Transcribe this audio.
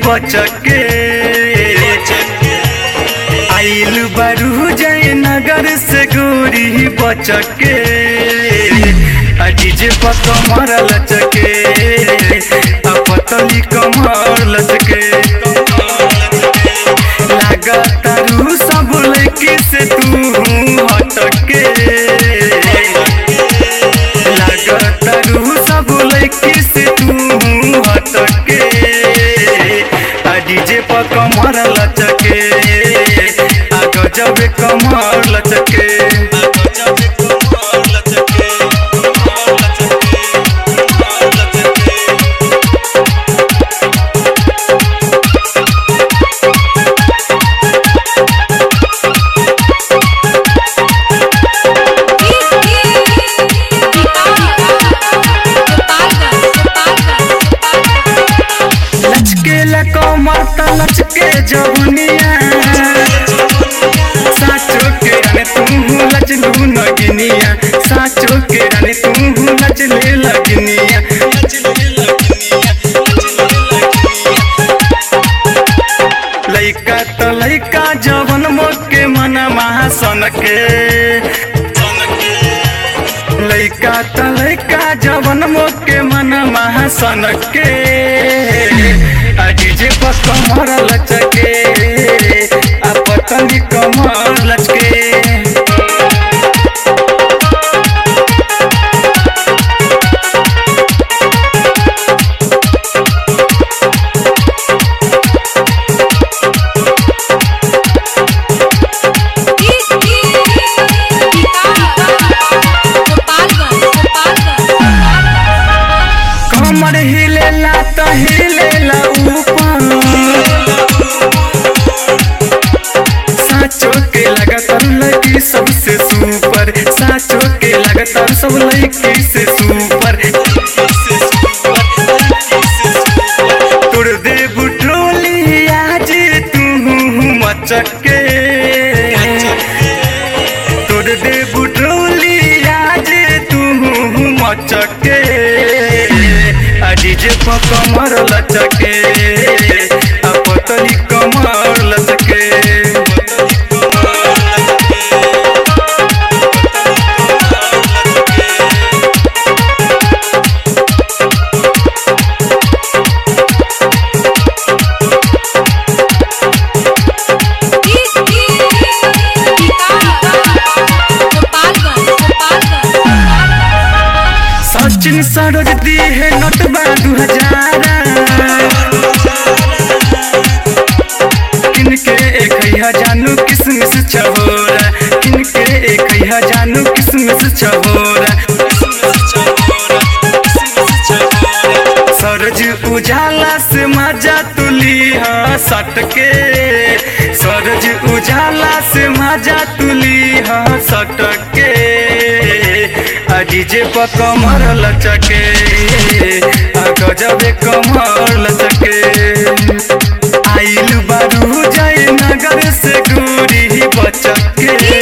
बचके आइल बारू जय नगर से गोरी बचके आ डीजे पर कमर लचके आ पतली कमर लचके लागतारू सब लड़की से तू हटके लागतारू सब लड़की से तू हटके आ डीजे पर कमर लचके आ गजब कमर लचके लचके ला कमर त लचके जवनिया साचो के रानी तू लचलू नगिनिया साचो के रानी तू लचले लगनिया लइका त लइका जवन मोके मन महासन के लइका त लइका जवन मोके मन महासन के आ डीजे पर कमर लचके आ पतली कमर लचके कमर हिलेला त हिलेला ऊपर साचो के लगातार लगी सबसे सुपर साचो के लगातार सब लड़की से सुपर तोड़ दे बुट्रोली आज तू मचके तोड़ दे बुट्रोली आज तू मचके आ डीजे पर कमर लचके आ पतली कमर लचके सचिन सरोज दी है नोटबा दू हजार किनके एक है जानू किसमिस छहोरा किनके एक है जानू किसमिस छहोरा सरज उजाला से मजा तुली हा सटके सरज उजाला से मजा तुली हा सटके आ डीजे पर कमर लचके आ गजबे कमर लचके आइल बारू जय नगर से गोरी बचके